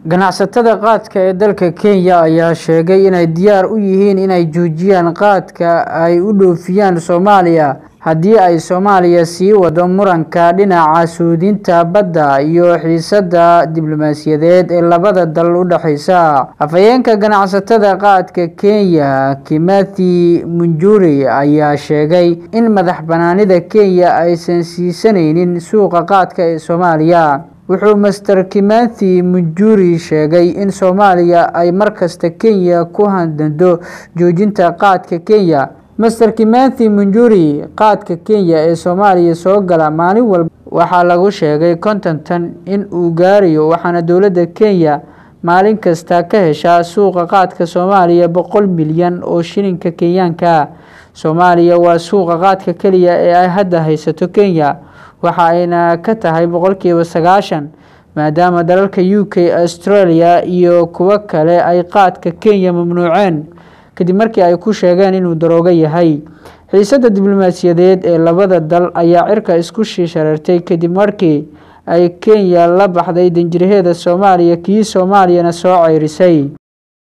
ganacsatada qaadka ee dalka kenya ayaa sheegay inay diyaar u yihiin inay joojiyaan qaadka ay u dhoofiyaan soomaaliya haddii ay soomaaliya sii wado muranka dhinaca suudinta badda iyo xiisada diblomaasiyadeed ee labada dal u dhexeysa afhayeenka ganacsatada qaadka kenya kimathi munjuri ayaa sheegay in madax banaanida kenya aysan siisanaynin suuqa qaadka ee soomaaliya wuxuu master kimathi munjuri sheegay in soomaaliya ay markasta kenya ku handando joojinta qaadka kenya master kimathi munjuri qaadka kenya ee soomaaliya soo gala maalin walba waxaa lagu sheegay konton tan in uu gaarayo waxaana dowladda kenya maalin kasta ka heshaa suuqa qaadka soomaaliya boqol milyan oo shilinka kenyaanka soomaaliya waa suuqa qaadka keliya ee ay hadda haysato kenya waxa ayna ka tahay boqolkiiba sagaashan maadaama dalalka u k australia iyo kuwo kale ay qaadka kenya mamnuuceen kadib markii ay ku sheegeen inuu daroogo yahay xiisada diblomaasiyadeed ee labada dal ayaa cirka isku shii shareertay kadib markii ay kenya la baxday danjiraheeda soomaaliya kii soomaaliyana soo ceyrisay